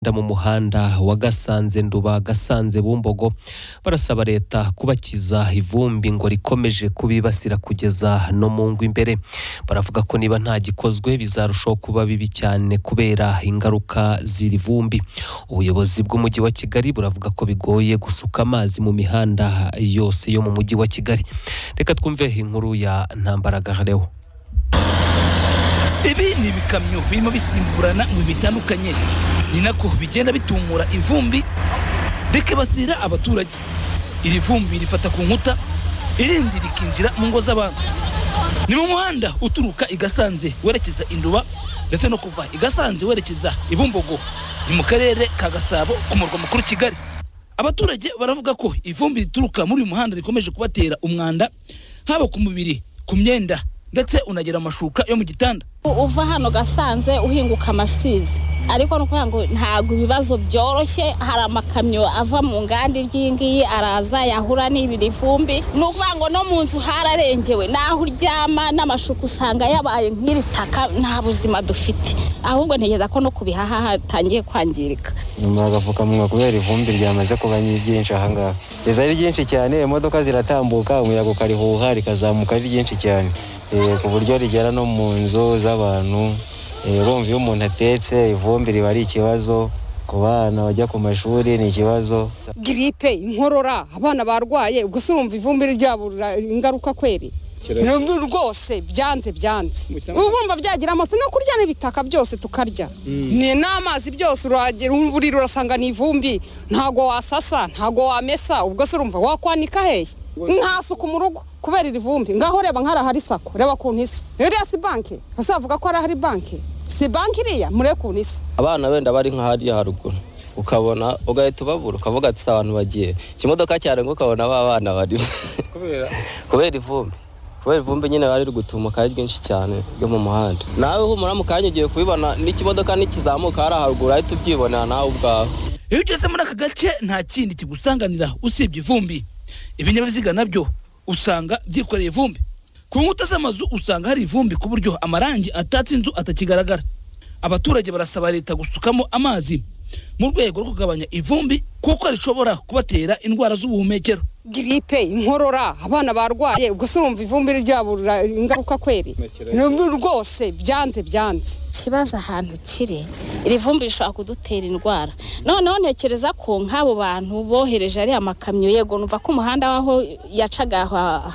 Nda mu muhanda wa Gasanze Nduba Gasanze Bumbogo barasaba leta kubakiza ivumbi ngo rikomeje kubibasira kugeza no mu ngo imbere baravuga ko niba nta gikozwe bizarushaho kuba bibi cyane kubera ingaruka z'iri vumbi ubuyobozi bw'umujyi wa Kigali buravuga ko bigoye gusuka amazi mu mihanda yose yo mu mujyi wa Kigali reka twumve inkuru ya Ntambaraga Hareho ibi ni ibikamyo birimo bisimburana mu bitandukanye ni nako bigenda bitumura ivumbi rikibasira abaturage iri vumbi rifata ku nkuta irindi rikinjira mu ngo z'abantu ni mu muhanda uturuka i Gasanze werekeza induba ndetse no kuva i Gasanze werekeza i Bumbogo ni mu karere ka gasabo ku murwa mukuru kigali abaturage baravuga ko ivumbi rituruka muri uyu muhanda rikomeje kubatera umwanda haba ku mubiri ku myenda ndetse unagira amashuka yo mu gitanda uva hano gasanze uhinguka amasizi ariko ni ukuvuga ngo ntabwo ibibazo byoroshye hari amakamyo ava mu nganda iyi ngiyi araza yahura n'ibiri vumbi ni ukuvuga ngo no mu nzu hararengewe n'aho uryama n'amashuka usanga yabaye nk'iri taka nta buzima dufite ahubwo ntegereza ko no ku bihaha hatangiye kwangirika nyuma agapfukamunwa kubera ivumbi ryamaze kuba ryinshi ahangaha riza ari ryinshi cyane imodoka ziratambuka umuyaga ukarihuha rikazamuka ari ryinshi cyane ku buryo rigera no mu nzu z'abantu urumva iyo umuntu atetse ivumbi riba ari ikibazo ku bana bajya ku mashuri ni ikibazo giripe inkorora abana barwaye ubwo se urumva ivumbi ryabo ingaruka kweri rwose byanze byanze ubumba byagira amaso no kurya n'ibitaka byose tukarya ni n'amazi byose uragera uburiro urasanga ni ivumbi ntago wasasa ntago wamesa ubwo se urumva wakwanika hehe nta suku mu rugo kubera iri vumbi ngaho reba nk'arahari sako reba kuntu isa iriya si banki uzavuga ko arahari banki si banki iriya mure kuntu isa abana wenda bari nka hariya haruguru ukabona ugahita ubabura ukavuga ati si abantu bagiye ikimodoka cyarenga ukabona ba bana barimo kubera ivumbi kubera ivumbi nyine bari gutumuka ari ryinshi cyane ryo mu muhanda nawe humura mu kanya ugiye kubibona n'ikimodoka nikizamuka hariya haruguru ahita ubyibonera nawe ubwawe iyo ugeze muri aka gace nta kindi kigusanganira usibye ivumbi ibinyabiziga nabyo usanga byikoreye ivumbi ku nkuta z'amazu usanga hari ivumbi ku buryo amarangi atatse inzu atakigaragara abaturage barasaba leta gusukamo amazi mu rwego rwo kugabanya ivumbi kuko rishobora kubatera indwara z'ubuhumekero giripe inkorora abana barwaye ubwo se urumva ivumbi ryabo ingaruka kweri rwose byanze byanze ikibazo ahantu kiri iri vumbi rishobora kudutera indwara noneho ntekereza ko nk'abo bantu bohereje ariya makamyo yego numva ko umuhanda w'aho yacaga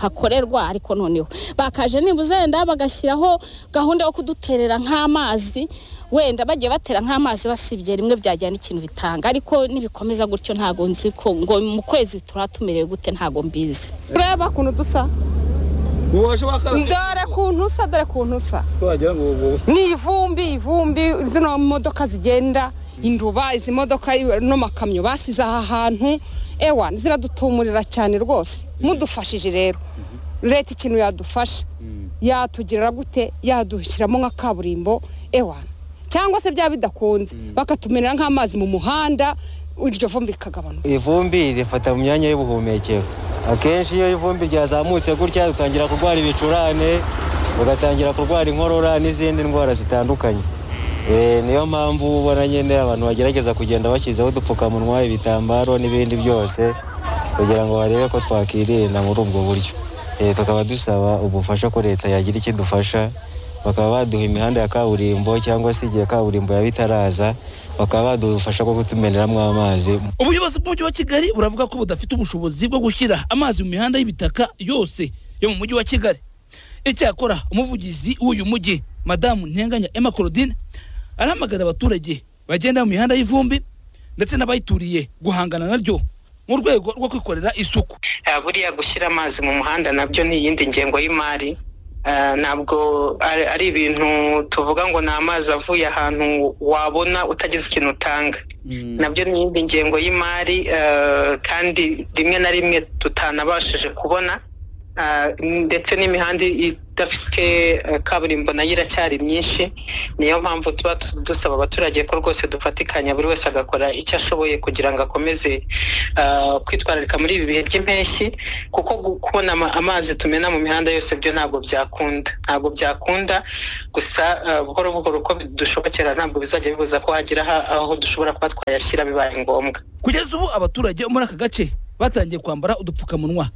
hakorerwa ariko noneho bakaje nibuze wenda bagashyiraho gahunda yo kuduterera nk'amazi wenda bagiye batera nk'amazi basibye rimwe byajyana ikintu bitanga ariko nibikomeza gutyo ntago nzi ko ngo mu kwezi turatumerewe gute ntago mbizi ureba ukuntu dusa dore kuntu usa dore kuntu usa ni ivumbi ivumbi zino modoka zigenda induba izi modoka n'amakamyo basize aha hantu ewa ziradutumurira cyane rwose mudufashije rero leta ikintu yadufasha yatugirira gute yadushyiramo nka kaburimbo ewana cyangwa se byaba bidakunze bakatumenera nk'amazi mu muhanda iryo vumbi rikagabanuka ivumbi rifata mu myanya y'ubuhumekero akenshi iyo ivumbi ryazamutse gutya dutangira kurwara ibicurane ugatangira kurwara inkorora n'izindi ndwara zitandukanye niyo mpamvu ubona nyine abantu bagerageza kugenda bashyizeho udupfukamunwa ibitambaro n'ibindi byose kugira ngo barebe ko twakirinda muri ubwo buryo tukaba dusaba ubufasha ko leta yagira icyo idufasha bakaba baduha imihanda ya kaburimbo cyangwa se igihe kaburimbo yaba itaraza bakaba badufasha ko kutumeneramo amazi ubuyobozi bw'umujyi wa kigali buravuga ko budafite ubushobozi bwo gushyira amazi mu mihanda y'ibitaka yose yo mu mujyi wa kigali icyakora umuvugizi w'uyu mujyi madamu ntenganya emma claudine arahamagara abaturage bagenda mu mihanda y'ivumbi ndetse n'abayituriye guhangana naryo mu rwego rwo kwikorera isuku buriya gushyira amazi mu muhanda nabyo ni iyindi ngengo y'imari ntabwo ari ibintu tuvuga ngo ni amazi avuye ahantu wabona utagize ikintu utanga nabyo ni iyindi ngengo y'imari kandi rimwe na rimwe tutanabashije kubona ah, ndetse n'imihanda idafite eh, kaburimbo nayo iracyari myinshi niyo mpamvu tuba tu- dusaba abaturage ko rwose dufatikanya buri wese agakora icyo ashoboye kugira ngo akomeze ah, kwitwararika muri ibi bihe by'impeshyi kuko gu- kubona ama- amazi tumena mu mihanda yose byo ntabwo byakunda ntabwo byakunda gusa ah, buhoro buhoro uko bidushobokera ntabwo bizajya bibuza ko hagira ha- aho dushobora kuba twayashyira bibaye ngombwa kugeza ubu abaturage bo muri aka gace batangiye kwambara udupfukamunwa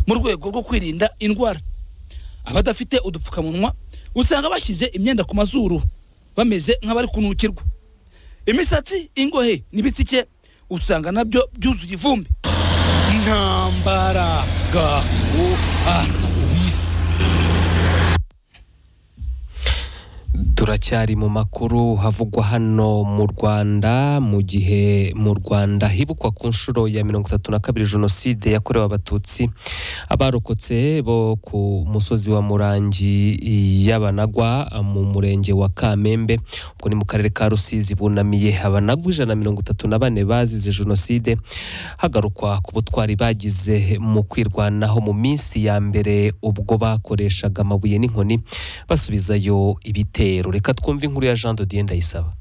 mu rwego rwo kwirinda indwara abadafite udupfukamunwa usanga bashyize imyenda ku mazuru bameze nk'abari kunukirwa imisatsi ingohe n'ibitsike usanga nabyo byuzuye ivumbi ntambaraga turacyari mu makuru havugwa hano mu rwanda mu gihe mu rwanda hibukwa ku nshuro ya mirongo itatu na kabiri jenoside yakorewe abatutsi abarokotse bo ku musozi wa murangi y'abanagwa mu murenge wa kamembe ubwo ni mu karere ka rusizi bunamiye abanagwa ijana na mirongo itatu na bane bazize jenoside hagarukwa ku butwari bagize mu kwirwanaho mu minsi ya mbere ubwo bakoreshaga amabuye n'inkoni basubizayo ibitero reka twumve inkuru ya jean dodiye ndayisaba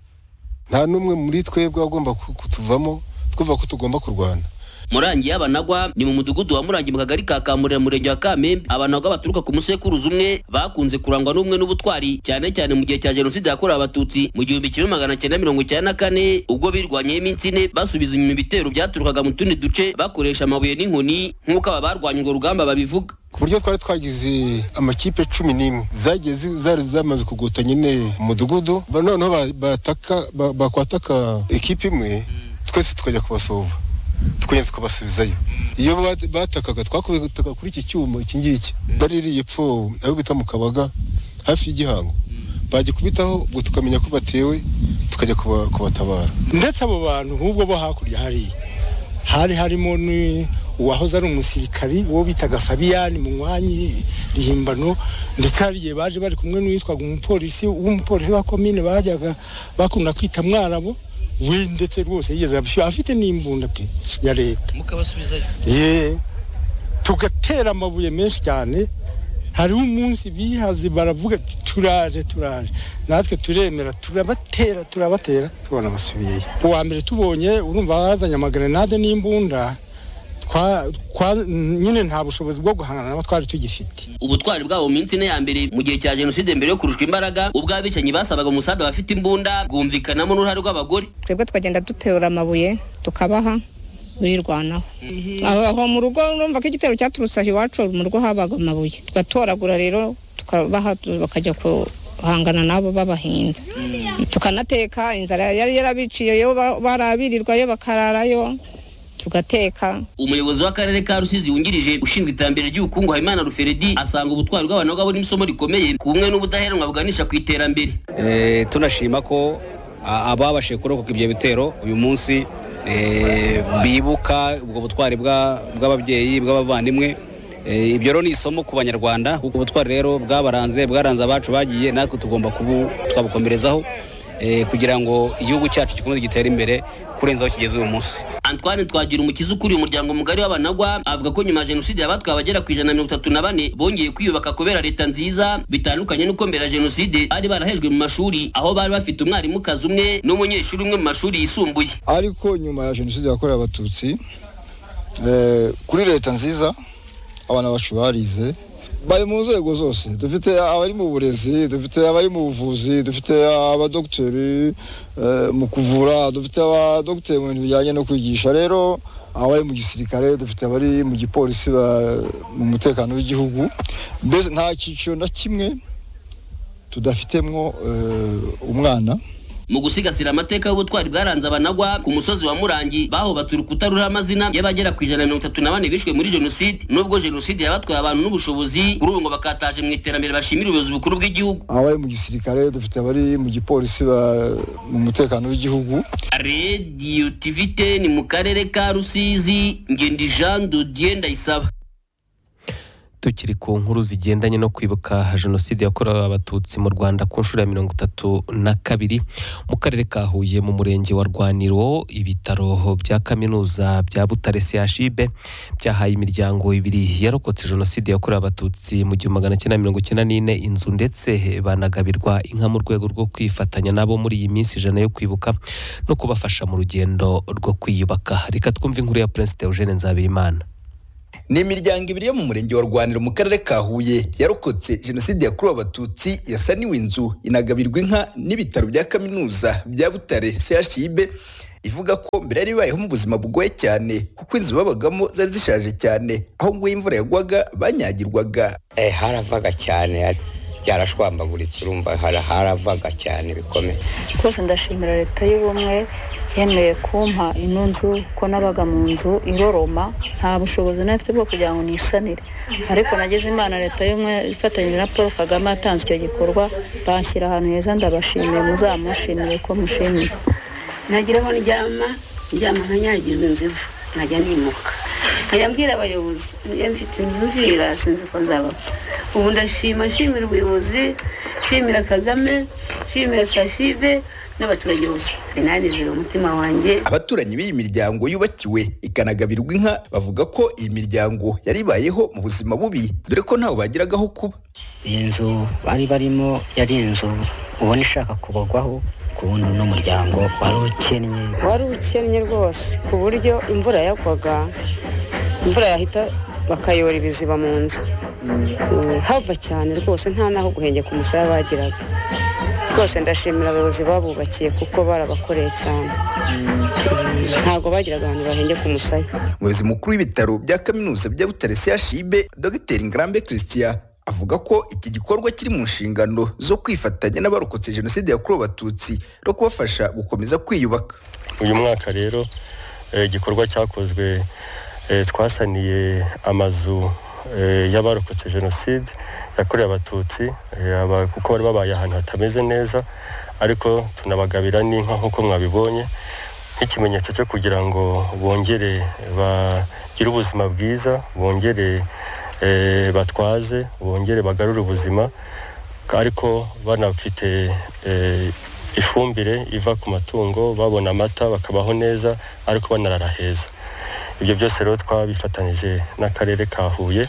nta n'umwe muri twebwe agomba ku- kutuvamo twumva ko tugomba kurwana murangi y'abanagwa ni mu mudugudu wa murangi mu kagari ka kamurira mu murenge wa kamembe abanagwa baturuka ku musekuruzi umwe bakunze kurangwa n'ubumwe n'ubutwari cyane cyane mu gihe cya jenoside yakorewe abatutsi mu gihumbi kimwe magana cyenda mirongo icyenda na kane ubwo birwanyeho iminsi ine basubiza inyuma ibitero byaturukaga mu tundi duce bakoresha amabuye n'inkoni nk'uko aba barwanya urwo rugamba babivuga ku buryo twari twagize amakipe cumi n'imwe zagiye zi- zari zamaze kugota nyine umudugudu ba- noneho ba- bataka ba- bakwataka ikipe imwe twese tukajya kubasova tukagenda tukabasubizayo iyo bat- batakaga twakubitaga kuri iki cyuma iki ngiki baririye epfo abo bita mu kabaga hafi y'igihango bagikubitaho ubwo tukamenya ko batewe tukajya kuba- kubatabara ndetse abo bantu nk'ubwo bo hakurya hariya hari harimo ni- uwahoze ari umusirikari uwo bitaga fabiyani munywanyi rihimbano ndetse hari igihe baje bari kumwe n'uwitwaga umupolisi w'umupolisi wa komine bajyaga bakunda kwita mwarabu we ndetse rwose yigeze abishyura afite n'imbunda pe ya leta mukabasubizayo ye tugatera amabuye menshi cyane hariho umunsi bihaze baravuga ati, turaje turaje natwe turemera turabatera turabatera tubona basubiyeyo uwa mbere tubonye urumva bazanye amagrenade n'imbunda twa- twa- nyine nta bushobozi bwo guhangana nabo twari tugifite ubutwari bwabo mu minsi ine ya mbere mu gihe cya jenoside mbere yo kurushwa imbaraga ubwo abicanyi basabaga umusaza bafite imbunda bwumvikanamo n'uruhare rw'abagore twebwe twagenda duterura amabuye tukabaha birwanaho aho aho mu rugo urumva ko igitero cyaturutse aho iwacu mu rugo habaga amabuye tugatoragura rero tukabaha tu- bakajya guhangana nabo babahinda tukanateka inzara yari yarabiciyeyo ba- barabirirwayo bakararayo tugateka umuyobozi w'akarere ka rusizi wungirije ushinzwe iterambere ry'ubukungu habimana ruferedi asanga ubutwari bw'abantu buri n'isomo rikomeye ku bumwe n'ubudaheranwa buganisha ku iterambere Eh, tunashima ko a- ababashije kurokoka ibyo bitero uyu munsi eh, bibuka ubwo butwari bwa- bw'ababyeyi bw'abavandimwe Eh, ibyo rero ni isomo ku banyarwanda kuko ubutwari rero bwabaranze bwaranze abacu bagiye natwe tugomba kubu twabukomerezaho eh, kugira ngo igihugu cyacu gikomeze gitere imbere kurenza aho kigeze uyu munsi antoine twagira umukiza ukuriye umuryango mugari w'abanagwa avuga ko nyuma ya jenoside yabatwaye abagera ku ijana na mirongo itatu na bane bongeye kwiyubaka kubera leta nziza bitandukanye n'uko mbere ya jenoside bari barahejwe mu mashuri aho bari bafite umwarimukazi umwe n'umunyeshuri umwe mu mashuri yisumbuye ariko nyuma ya jenoside yakorewe abatutsi eh, kuri leta nziza abana bacu barize bari mu nzego zose dufite abari mu burezi dufite abari mu buvuzi dufite abadogiteri eh, mu kuvura dufite abadogiteri mu bintu bijyanye no kwigisha rero abari mu gisirikare dufite abari mu gipolisi ba- mu mutekano w'igihugu mbese nta cyiciro na kimwe tudafitemwo eh, umwana mu gusigasira amateka y'ubutwari bwaranze abanagwa ku musozi wa murangi bahubatse urukuta ruriho amazina y'abagera ku ijana na mirongo itatu na bane bishwe muri jenoside n'ubwo jenoside yabatwaye abantu n'ubushobozi kuri ubu ngo bakataje mu iterambere bashimira ubuyobozi bukuru bw'igihugu abari mu gisirikare dufite abari mu gipolisi ba- mu mutekano w'igihugu radiyo tivite ni mu karere ka rusizi ngendi jean dodier ndayisaba tukiri ku nkuru zigendanye no kwibuka jenoside yakorewe abatutsi mu rwanda ku nshuro ya mirongo itatu na kabiri mu karere ka huye mu murenge wa rwaniro ibitaro bya kaminuza bya butare chib byahaye imiryango ibiri yarokotse jenoside yakorewe abatutsi mu gihumbi magana cyenda mirongo icyenda n'ine inzu ndetse banagabirwa inka mu rwego rwo kwifatanya nabo muri iyi minsi ijana yo kwibuka no kubafasha mu rugendo rwo kwiyubaka reka twumve inkuru ya perezida eugene nzabimana ni imiryango ibiri yo mu murenge wa rwaniro mu karere ka huye yarokotse jenoside yakorewe abatutsi yasaniwe inzu inagabirwa inka n'ibitaro bya kaminuza bya butare chib ivuga ko mbere yari ibayeho mu buzima bugoye cyane kuko inzu babagamo zari zishaje cyane aho nguye imvura yagwaga banyagirwaga Eh, haravaga cyane byarashwambaguritse urumva hara- haravaga cyane bikomeye rwose ndashimira leta y'ubumwe yemeye kumpa ino nzu ko nabaga mu nzu iroroma nta bushobozi nari mfite bwo kugira ngo nisanire ariko nagize imana leta y'ubumwe ifatanyije na paul kagame atanze icyo gikorwa banshyira ahantu heza ndabashimiye muzamushimire ko mushimiye nagira aho ndyama ndyama nkanyagirwa inzivu nkajya nimuka nkajya mbwira abayobozi njye mfite inzu mvira sinzi uko nzaba ubu ndashima nshimira ubuyobozi nshimira kagame nshimira sashibe n'abaturage bose nanizera umutima wanjye abaturanyi b'iyi miryango yubakiwe ikanagabirwa inka bavuga ko iyi miryango yari ibayeho mu buzima bubi dore ko ntawe bagiragaho kuba iyi nzu bari barimo yari inzu ubona ishaka kubagwaho ku wundi uno muryango wari ukennye wari ukennye rwose ku buryo imvura yagwaga imvura yahita bakayora ibiziba mu nzu Mm, hava cyane rwose nta n'aho guhengeka umusaya bagiraga rwose ndashimira abayobozi babubakiye kuko barabakoreye cyane Mm, ntabwo bagiraga ahantu bahengeka umusaya umuyobozi mukuru w'ibitaro bya kaminuza bya butare chib dr ngarambe christian avuga ko iki gikorwa kiri mu nshingano zo kwifatanya n'abarokotse jenoside yakorewe abatutsi no kubafasha gukomeza kwiyubaka uyu mwaka rero eh, igikorwa cyakozwe eh, twasaniye amazu eh, y'abarokotse jenoside yakorewe abatutsi eh, aba- kuko bari babaye ahantu hatameze neza ariko tunabagabira n'inka nk'uko mwabibonye nk'ikimenyetso cyo kugira ngo bongere bagire ubuzima bwiza bongere eh, batwaze bongere bagarure ubuzima ariko banafite eh, ifumbire iva ku matungo babona amata bakabaho neza ariko banarara heza ibyo byose rero twabifatanyije n'akarere ka huye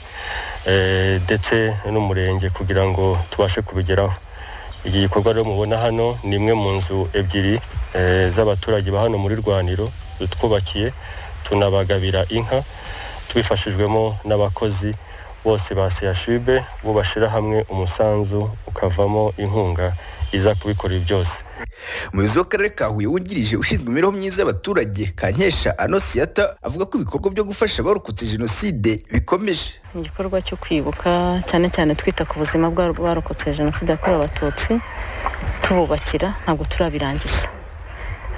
eh, ndetse n'umurenge kugira ngo tubashe kubigeraho iki gikorwa rero mubona hano ni imwe mu nzu ebyiri eh, z'abaturage ba hano muri rwaniro twubakiye tunabagabira inka tubifashijwemo n'abakozi bose ba seyashibe bo bashyira hamwe umusanzu ukavamo inkunga iza kubikora ibi byose umuyobozi w'akarere ka huye wungirije ushinzwe imibereho myiza y'abaturage kankesha anosiyata avuga ko ibikorwa byo gufasha abarokotse jenoside bikomeje mu gikorwa cyo kwibuka cyane cyane twita ku buzima bw'abarokotse jenoside yakorewe abatutsi tububakira ntabwo turabirangiza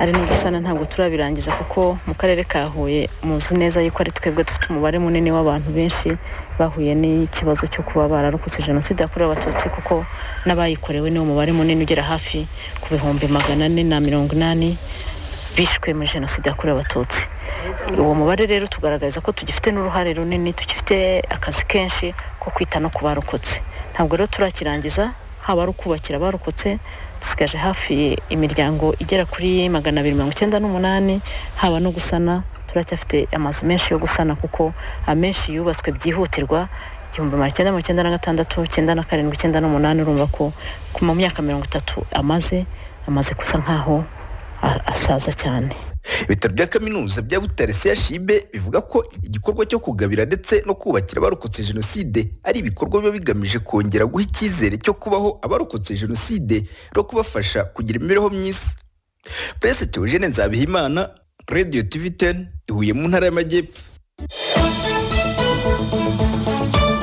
ari no gusana ntabwo turabirangiza kuko mu karere ka huye muzi neza yuko ari twebwe dufite umubare munini w'abantu benshi bahuye n'ikibazo cyo kuba bararokotse jenoside yakorewe abatutsi kuko n'abayikorewe niwo mubare munini ugera hafi ku bihumbi magana ane na mirongo inani bishwe muri jenoside yakorewe abatutsi uwo mubare rero tugaragaza ko tugifite n'uruhare runini tugifite akazi kenshi ko kwita no ku barokotse ntabwo rero turakirangiza haba ari ukubakira abarokotse dusigaje hafi imiryango igera kuri magana abiri mirongo icyenda n'umunani haba no gusana turacyafite amazu menshi yo gusana kuko amenshi yubatswe byihutirwa igihumbi magana cyenda mirongo icyenda na gatandatu icyenda na karindwi icyenda n'umunani urumva ko ku- mu myaka mirongo itatu amaze amaze gusa nk'aho a- asaza cyane ibitaro bya kaminuza bya butare chib bivuga ko igikorwa cyo kugabira ndetse no kubakira abarokotse jenoside ari ibikorwa biba bigamije kongera guha icyizere cyo kubaho abarokotse jenoside no kubafasha kugira imibereho myiza perezida teogene nzabihimana radio tv 10 ihuye mu ntara y'amajyepfo mu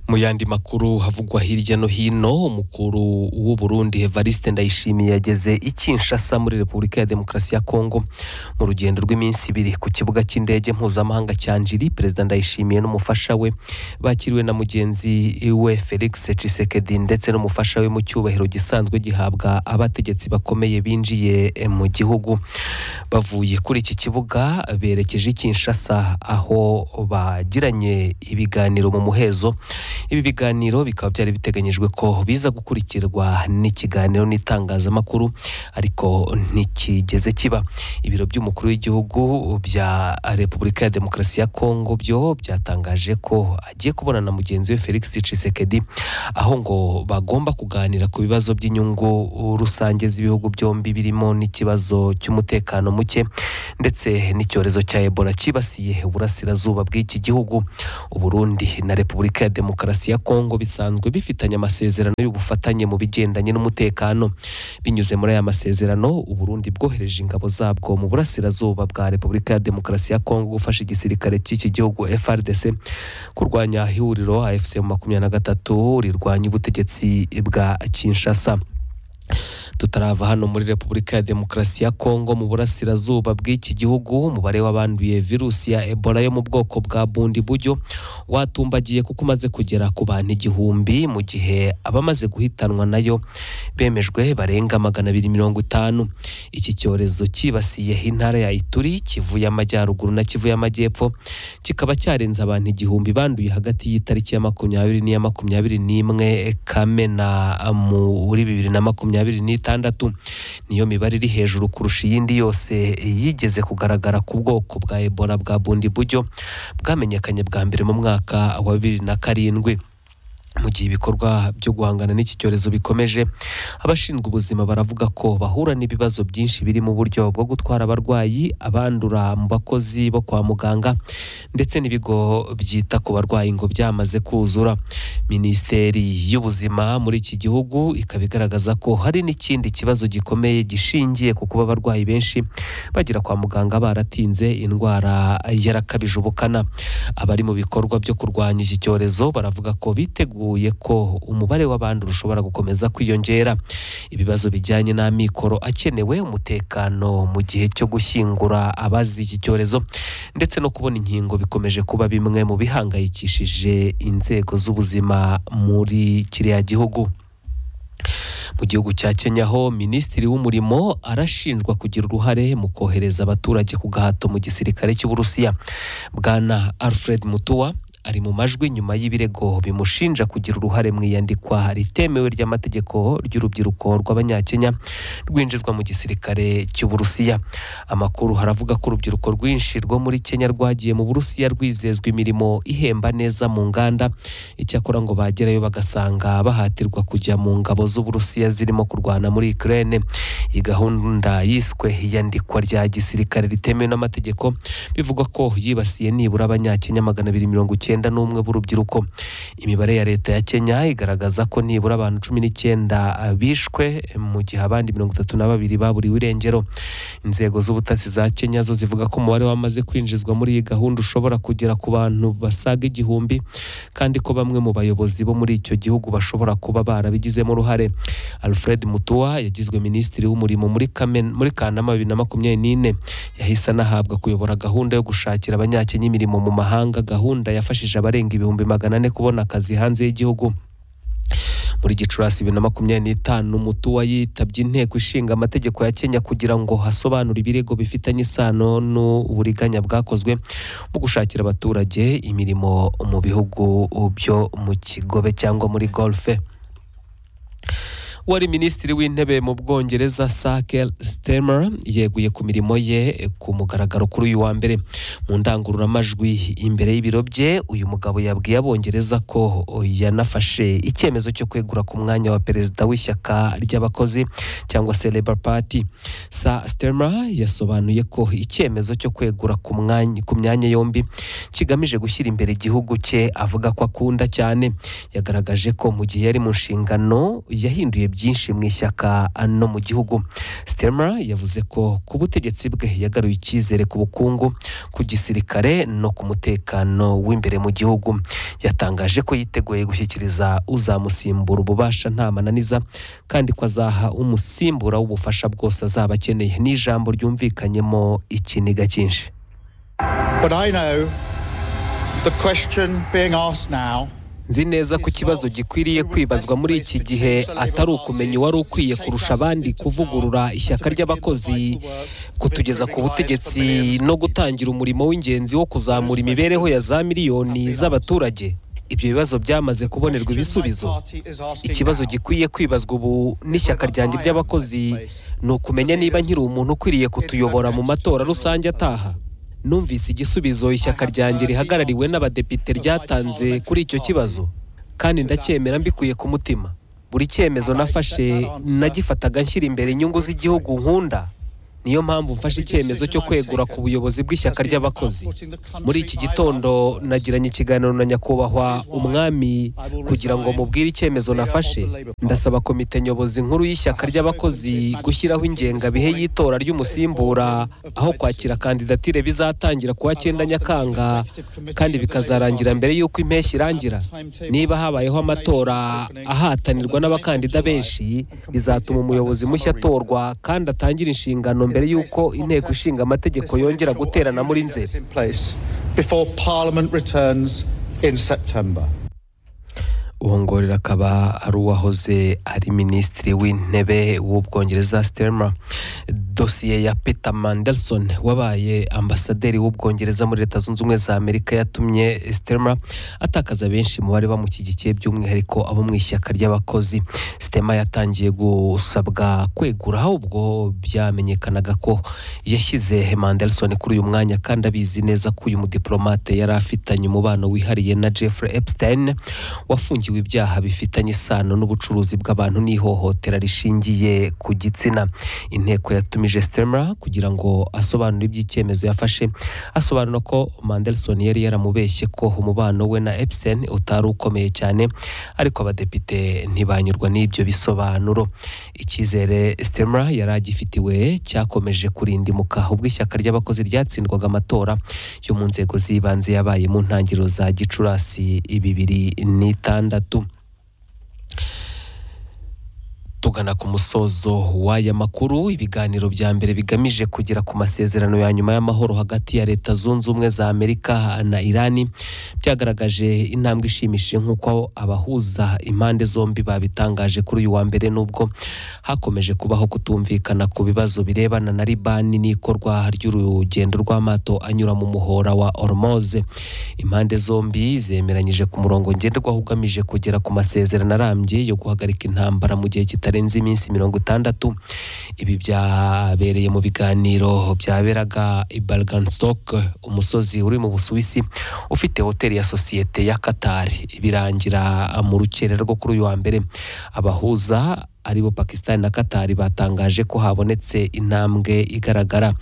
mu yandi makuru havugwa hirya no hino umukuru w'u Burundi Evariste Ndayishimiye yageze i Kinshasa muri Repubulika ya Demokarasi ya Kongo mu rugendo rw'iminsi ibiri ku kibuga cy'indege mpuzamahanga cya Njiri Perezida Ndayishimiye n'umufasha we bakiriwe na mugenzi we Felix Tshisekedi ndetse n'umufasha we mu cyubahiro gisanzwe gihabwa abategetsi bakomeye binjiye eh, mu gihugu bavuye kuri iki kibuga berekeje i Kinshasa aho bagiranye ibiganiro mu muhezo ibi biganiro bikaba byari biteganyijwe ko biza gukurikirwa n'ikiganiro n'itangazamakuru ariko ntikigeze kiba ibiro by'umukuru w'igihugu bya repubulika ya demokarasi ya kongo byo byatangaje ko agiye kubonana na mugenzi we felix tshisekedi aho ngo bagomba kuganira ku bibazo by'inyungu rusange z'ibihugu byombi birimo n'ikibazo cy'umutekano muke ndetse n'icyorezo cya ebola cyibasiye uburasirazuba bw'iki gihugu uburundi na repubulika ya demokarasi ya kongo bisanzwe bifitanye amasezerano y'ubufatanye mu bigendanye n'umutekano binyuze muri aya masezerano uburundi bwohereje ingabo zabwo mu burasirazuba bwa repubulika ya demokarasi ya kongo gufasha igisirikare cy'iki gihugu frdc kurwanya ihuriro afc mu makumyabiri na gatatu rirwanya ubutegetsi bwa kinshasa tutarava hano muri repubulika ya demokarasi ya kongo mu burasirazuba bw'iki gihugu umubare w'abanduye virusi ya ebola yo mu bwoko bwa bundi buryo watumbagiye kuko umaze kugera ku bantu igihumbi mu gihe abamaze guhitanwa nayo bemejwe barenga magana abiri mirongo itanu iki cyorezo cyibasiye intara ya ituri kivu y'amajyaruguru na kivu y'amajyepfo kikaba cyarenze abantu igihumbi banduye hagati y'itariki ya makumyabiri n'iya makumyabiri n'imwe kamena muri bibiri na makumyabiri n'itandatu niyo mibare iri hejuru kurusha iyindi yose yigeze kugaragara ku bwoko bwa ebola bwa bundi buryo bwamenyekanye bwa mbere mu mwaka wa bibiri na karindwi mu gihe ibikorwa byo guhangana n'iki cyorezo bikomeje abashinzwe ubuzima baravuga ko bahura n'ibibazo byinshi biri mu buryo bwo gutwara abarwayi abandura mu bakozi bo kwa muganga ndetse n'ibigo byita ku barwayi ngo byamaze kuzura minisiteri y'ubuzima muri iki gihugu ikaba igaragaza ko hari n'ikindi kibazo gikomeye gishingiye ku kuba abarwayi benshi bagera kwa muganga baratinze indwara yarakabije ubukana abari mu bikorwa byo kurwanya iki cyorezo baravuga ko biteguye biteguye ko umubare w'abandura ushobora gukomeza kwiyongera ibibazo bijyanye n'amikoro akenewe umutekano mu gihe cyo gushyingura abazi iki cyorezo ndetse no kubona inkingo bikomeje kuba bimwe mu bihangayikishije inzego z'ubuzima muri kiriya gihugu mu gihugu cya Kenya ho minisitiri w'umurimo arashinjwa kugira uruhare mu kohereza abaturage ku gahato mu gisirikare cy'uburusiya bwana alfred mutua ari mu majwi nyuma y'ibirego bimushinja kugira uruhare mu iyandikwa ritemewe ry'amategeko ry'urubyiruko rw'abanyakenya rwinjizwa mu gisirikare cy'uburusiya amakuru haravuga ko urubyiruko rwinshi rwo muri kenya rwagiye mu burusiya rwizezwa imirimo ihemba neza mu nganda icyakora ngo bagerayo bagasanga bahatirwa kujya mu ngabo z'uburusiya zirimo kurwana muri ukraine iyi gahunda yiswe iyandikwa rya gisirikare ritemewe n'amategeko bivugwa ko yibasiye nibura abanyakenya magana abiri mirongo icyenda icyenda n'umwe b'urubyiruko imibare ya leta ya kenya igaragaza ko nibura abantu cumi n'icyenda bishwe mu gihe abandi mirongo itatu na babiri baburiwe irengero inzego z'ubutasi za kenya zo zivuga ko umubare wamaze kwinjizwa muri iyi gahunda ushobora kugera ku bantu basaga igihumbi kandi ko bamwe mu bayobozi bo muri icyo gihugu bashobora kuba barabigizemo uruhare alfred mutua yagizwe minisitiri w'umurimo muri Kamen- muri kanama bibiri na makumyabiri n'ine yahise anahabwa kuyobora gahunda yo gushakira abanyakenya imirimo mu mahanga gahunda yafashije yafashije abarenga ibihumbi magana ane kubona akazi hanze y'igihugu muri gicurasi bibiri na makumyabiri n'itanu mutuwa yitabye inteko ishinga amategeko ya kenya kugira ngo hasobanure ibirego bifitanye isano n'uburiganya bwakozwe mu gushakira abaturage imirimo mu bihugu byo mu kigobe cyangwa muri golfe wari minisitiri w'intebe mu bwongereza sakel stemer yeguye ku mirimo ye ku mugaragaro kuri uyu wa mbere mu ndangururamajwi imbere y'ibiro bye uyu mugabo yabwiye abongereza ko yanafashe icyemezo cyo kwegura ku mwanya wa perezida w'ishyaka ry'abakozi cyangwa se labour party sa stemer yasobanuye ko icyemezo cyo kwegura ku mwanya ku myanya yombi kigamije gushyira imbere igihugu cye avuga ko akunda cyane yagaragaje ko mu gihe yari mu nshingano yahinduye byinshi mu ishyaka no mu gihugu Stemra yavuze ko ku butegetsi bwe yagaruye icyizere ku bukungu ku gisirikare no ku mutekano w'imbere mu gihugu yatangaje ko yiteguye gushyikiriza uzamusimbura ububasha nta mananiza kandi ko azaha umusimbura w'ubufasha bwose azaba akeneye ni ijambo ryumvikanyemo ikiniga cyinshi But I know the question being asked now nzi neza ko ikibazo gikwiriye kwibazwa muri iki gihe atari ukumenya uwari ukwiye kurusha abandi kuvugurura ishyaka ry'abakozi kutugeza ku butegetsi no gutangira umurimo w'ingenzi wo kuzamura imibereho ya za miliyoni z'abaturage ibyo bibazo byamaze kubonerwa ibisubizo ikibazo gikwiye kwibazwa ubu n'ishyaka ryanjye ry'abakozi ni ukumenya niba nkiri umuntu ukwiriye kutuyobora mu matora rusange ataha numvise igisubizo ishyaka ryanjye rihagarariwe n'abadepite ryatanze kuri icyo kibazo kandi ndacyemera mbikuye ku mutima buri cyemezo nafashe nagifataga nshyira imbere inyungu z'igihugu nkunda niyo mpamvu mfashe icyemezo cyo kwegura ku buyobozi bw'ishyaka ry'abakozi muri iki gitondo nagiranye ikiganiro na nyakubahwa umwami kugira ngo mubwire icyemezo nafashe ndasaba komite nyobozi nkuru y'ishyaka ry'abakozi gushyiraho ingengabihe y'itora ry'umusimbura aho kwakira kandidatire bizatangira kuwa cyenda nyakanga kandi bikazarangira mbere y'uko impeshyi irangira niba habayeho amatora ahatanirwa n'abakandida benshi bizatuma umuyobozi mushya atorwa kandi atangire inshingano mbere y'uko inteko ishinga amategeko yongera guterana muri nzeri before Parliament returns in September. uwo ngorero akaba ari uwahoze ari minisitiri w'intebe w'ubwongereza sitema dosiye ya peter mandelson wabaye ambasaderi w'ubwongereza muri leta zunze ubumwe za amerika yatumye sitema atakaza benshi mu bari bamushyigikiye by'umwihariko abo mu ishyaka ry'abakozi sitema yatangiye gusabwa kwegura ubwo byamenyekanaga ko yashyize mandelson kuri uyu mwanya kandi abizi neza ko uyu mudiplomate yari afitanye umubano wihariye na jeffrey epstein wafungiye afungiwe ibyaha bifitanye isano n'ubucuruzi bw'abantu n'ihohotera rishingiye ku gitsina inteko yatumije stemra kugira ngo asobanure iby'icyemezo yafashe asobanura ko mandelson yari yaramubeshye ko umubano we na epstein utari ukomeye cyane ariko abadepite ntibanyurwa n'ibyo bisobanuro icyizere stemra yari agifitiwe cyakomeje kurindimuka ubwo ishyaka ry'abakozi ryatsindwaga amatora yo mu nzego z'ibanze yabaye mu ntangiriro za gicurasi bibiri n'itanu gatandatu tugana ku musozo w'aya makuru ibiganiro bya mbere bigamije kugera ku masezerano ya nyuma y'amahoro hagati ya leta zunze ubumwe za amerika na irani byagaragaje intambwe ishimishije nk'uko abahuza impande zombi babitangaje kuri uyu wa mbere n'ubwo hakomeje kubaho kutumvikana ku bibazo birebana na libani n'ikorwa ry'urugendo rw'amato anyura mu muhora wa ormoze impande zombi zemeranyije ku murongo ngenderwaho ugamije kugera ku masezerano arambye yo guhagarika intambara mu gihe kitari kitarenze iminsi mirongo itandatu ibi byabereye mu biganiro byaberaga i Bergenstock umusozi uri mu Busuwisi ufite hoteli ya sosiyete ya Qatar birangira mu rukere rwo kuri uyu wa mbere abahuza aribo Pakistan na Qatar batangaje ko habonetse intambwe igaragara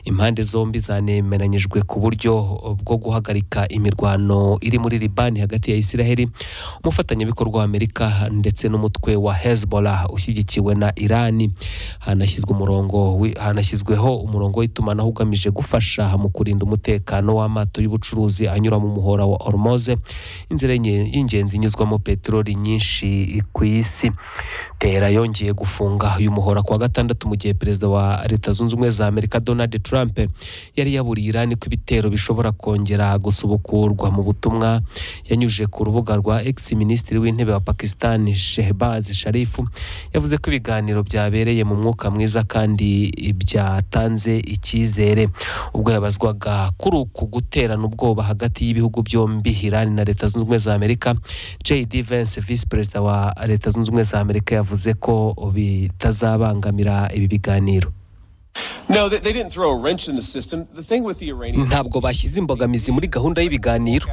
impande zombi zanemeranyijwe ku buryo bwo guhagarika imirwano iri muri Libani hagati ya Isiraheli umufatanyabikorwa wa Amerika ndetse n'umutwe wa Hezbollah ushyigikiwe na Irani hanashyizwe umurongo wi- hanashyizweho umurongo w'itumanaho ugamije gufasha mu kurinda umutekano w'amato y'ubucuruzi anyura mu muhora wa Hormuz inzira y'inge- y'ingenzi inyuzwamo peteroli nyinshi ku isi Tera yongeye gufunga uyu muhora kuwa gatandatu mu gihe perezida wa leta zunze ubumwe za Amerika Donald Trump yari yaburiye Irani ko ibitero bishobora kongera gusubukurwa mu butumwa yanyujije ku rubuga rwa X minisitiri w'intebe wa Pakistan Shehbaz Sharif yavuze ko ibiganiro byabereye mu mwuka mwiza kandi byatanze icyizere ubwo yabazwaga kuri uku guterana ubwoba hagati y'ibihugu byombi Irani na leta zunze ubumwe za Amerika JD Vance Vice Perezida wa leta zunze ubumwe za Amerika yavuze ko bitazabangamira ibi biganiro No, they, they didn't throw a wrench in the system. The thing with the Iranians. ntabwo bashyize imbogamizi muri gahunda y'ibiganiro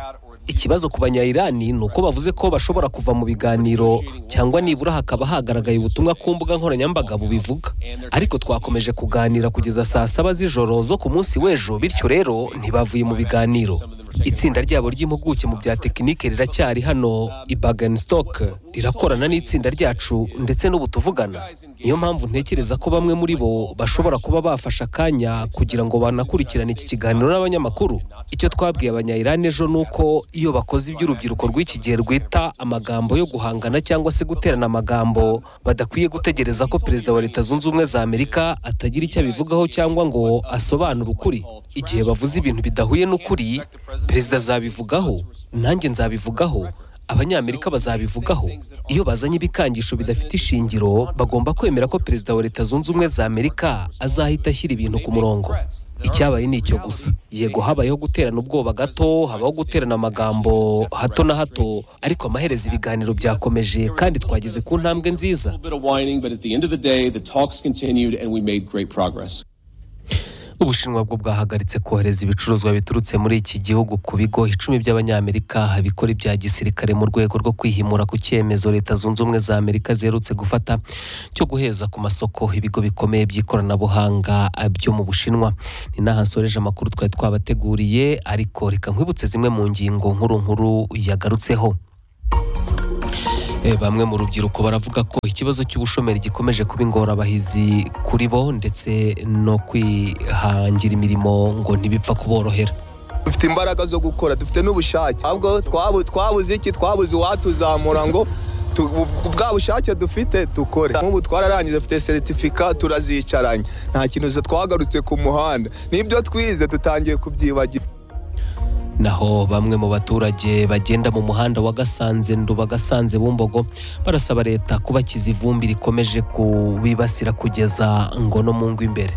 ikibazo ku banyayirani ni uko bavuze ko bashobora kuva mu biganiro cyangwa nibura hakaba hagaragaye ubutumwa ku mbuga nkoranyambaga bubivuga ariko twakomeje kuganira kugeza saa saba z'ijoro zo ku munsi w'ejo bityo rero ntibavuye mu biganiro itsinda ryabo ry'impuguke mu bya tekinike riracyari hano i Bagenstok rirakorana n'itsinda ryacu ndetse n'ubu tuvugana niyo mpamvu ntekereza ko bamwe muri bo bashobora kuba bafashe akanya kugira ngo banakurikirane iki kiganiro n'abanyamakuru icyo twabwiye abanyayirani ejo ni uko iyo bakoze iby'urubyiruko rw'iki gihe rwita amagambo yo guhangana cyangwa se guterana amagambo badakwiye gutegereza ko perezida wa leta zunze ubumwe za amerika atagira icyo abivugaho cyangwa ngo asobanure ukuri igihe bavuze ibintu bidahuye n'ukuri perezida azabivugaho nanjye nzabivugaho abanyamerika bazabivugaho iyo bazanye ibikangisho bidafite ishingiro bagomba kwemera ko perezida wa leta zunze ubumwe za amerika azahita ashyira ibintu ku murongo icyabaye ni icyo gusa yego habayeho guterana ubwoba gato habaho guterana amagambo hato na hato ariko amaherezo ibiganiro byakomeje kandi twageze ku ntambwe nziza bit of whining, but at the end of the day, the talks continued and we made great progress. ubushinwa bwo bwahagaritse kohereza ibicuruzwa biturutse muri iki gihugu ku bigo icumi by'abanyamerika bikora ibya gisirikare mu rwego rwo kwihimura ku cyemezo leta zunze ubumwe za amerika ziherutse gufata cyo guheza ku masoko ibigo bikomeye by'ikoranabuhanga byo mu bushinwa ni n'aha nsoreje amakuru twari twabateguriye ariko reka nkwibutse zimwe mu ngingo nkuru nkuru yagarutseho Eh, bamwe mu rubyiruko baravuga ko ikibazo cy'ubushomeri gikomeje kuba ingorabahizi kuri bo ndetse no kwihangira imirimo ngo ntibipfa kuborohera dufite imbaraga zo gukora dufite n'ubushake ahubwo twabu- twabuze iki twabuze uwatuzamura ngo tu- bu- bwa bushake dufite dukore nk'ubu twararangije dufite seritifika turazicaranye nta kintu za- twagarutse ku muhanda n'ibyo twize dutangiye kubyibagira naho bamwe mu baturage bagenda mu muhanda wa gasanze nduba gasanze bumbogo barasaba leta kubakiza ivumbi rikomeje kubibasira kugeza ngo no mu ngo imbere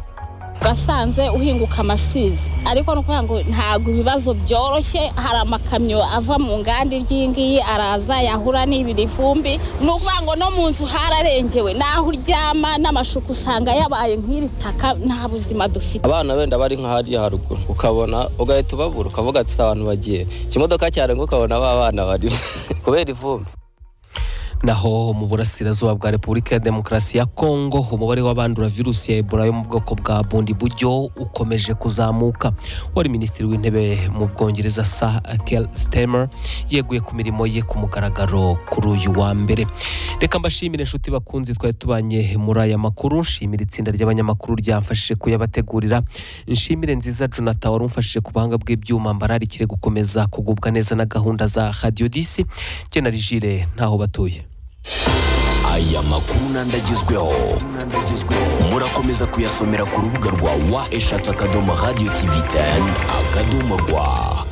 gasanze uhinguka amasizi ariko ni ukuvuga ngo ntabwo ibibazo byoroshye hari amakamyo ava mu nganda iyi ngiyi araza yahura n'ibiri vumbi ni ukuvuga ngo no mu nzu hararengewe n'aho uryama n'amashuka usanga yabaye nk'iri taka nta buzima dufite abana wenda bari nka hariya haruguru ukabona ugahita ubabura ukavuga ati "Si abantu bagiye ikimodoka cyarenga ukabona ba bana barimo kubera ivumbi naho mu burasirazuba bwa repubulika ya demokarasi ya kongo umubare w'abandura virusi ya ebola yo mu bwoko bwa bundi buryo ukomeje kuzamuka wari minisitiri w'intebe mu bwongereza sa kel stemer yeguye ku mirimo ye ku mugaragaro kuri uyu wa mbere reka mbashimire inshuti bakunzi twari tubanye muri aya makuru nshimira itsinda ry'abanyamakuru ryamfashije kuyabategurira nshimire nziza jonathan wari umfashije ku buhanga bw'ibyuma mbararikire gukomeza kugubwa neza na gahunda za radiyo disi njye na rigire ntaho batuye aya makuru ntandagezweho murakomeza kuyasomera ku rubuga rwa wa eshatu akadomo radiyo tivi teni akadomo rwa